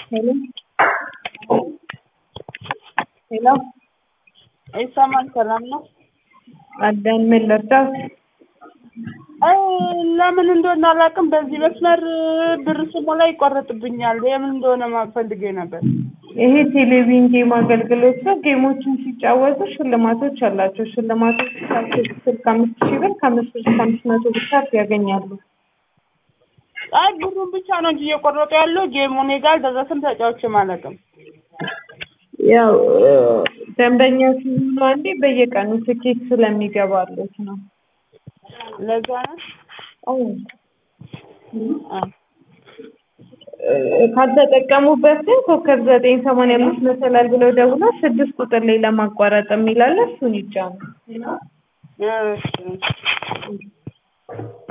Hello? Hello? ይሰማል። ሰላም ነው? አዳን ምን ልርዳው? አይ ለምን እንደሆነ አላውቅም። በዚህ መስመር ብር ስሞላ ይቆረጥብኛል። የምን እንደሆነ ማወቅ ፈልጌ ነበር። ይሄ ቴሌቪዥን ጌም አገልግሎት ነው። ጌሞችን ሲጫወቱ ሽልማቶች አላቸው። ሽልማቶች ስልክ አምስት ሺህ ብር ከአምስት ብር እስከ አምስት መቶ ብር ካርድ ያገኛሉ። አይ ብሩን ብቻ ነው እንጂ እየቆረጡ ያለው ጌሙ እኔ ጋር አልደረሰም። ተጫውቼም አላውቅም። ያው ደንበኛ ሲሆኑ አንዴ በየቀኑ ትኬት ስለሚገባሉት ነው። ለዛ ነው አዎ አ ካልተጠቀሙበት ግን ኮከብ ዘጠኝ ሰማንያ አምስት መሰላል ብለው ደውለው ስድስት ቁጥር ላይ ለማቋረጥ የሚላለ እሱን ይጫኑ። እሺ